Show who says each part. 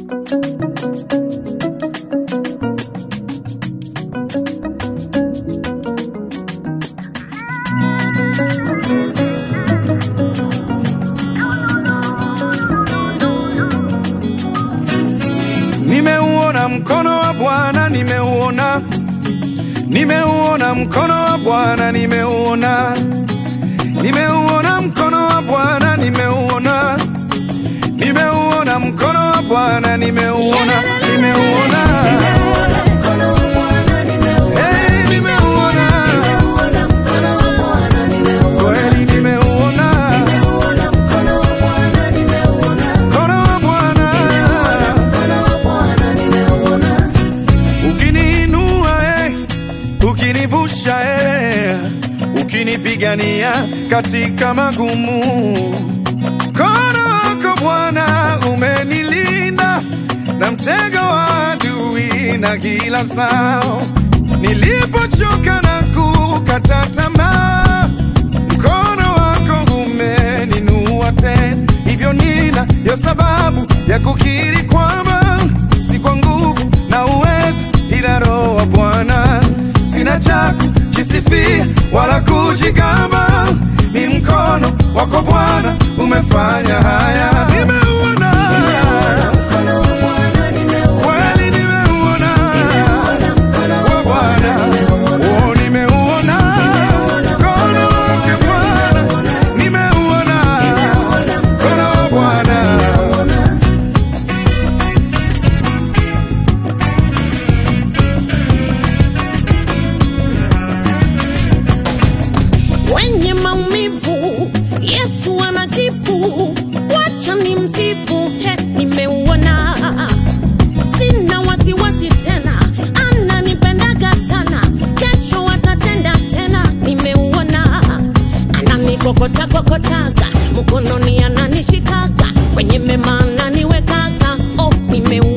Speaker 1: Nimeuona mkono wa Bwana, nimeuona, nimeuona mkono wa Bwana, nimeuona, nimeuona mkono wa Bwana, nimeuona, nimeuona mkono wa Bwana, nimeuona, nimeuona, hey, nimeuona, kweli nimeuona mkono wa Bwana. ukiniinua eh, ukinivusha eh, ukinipigania katika magumu. Mkono wako Bwana umenilinda na mtego wa adui na kila sao. Nilipochoka na kukata tamaa, mkono wako umeninua tena, hivyo nina ya sababu ya kukiri kwamba si kwa nguvu na uweza, ila Roho wa Bwana. Sina cha kujisifia wala kujigamba, ni mkono wako Bwana umefanya haya. Nimeuona kweli, nimeuona wa Bwana, oh, nimeuona mkono wake Bwana, nimeuona mkono wa Bwana.
Speaker 2: Kwenye maumivu Yesu anajibu, wacha ni msifu. He, nimeuona, sina wasiwasi tena, ananipendaga sana, kesho atatenda tena. Nimeuona, ananikokota kokotaga, mkononi ananishikaga, kwenye mema ananiwekaga. Oh, nimeuona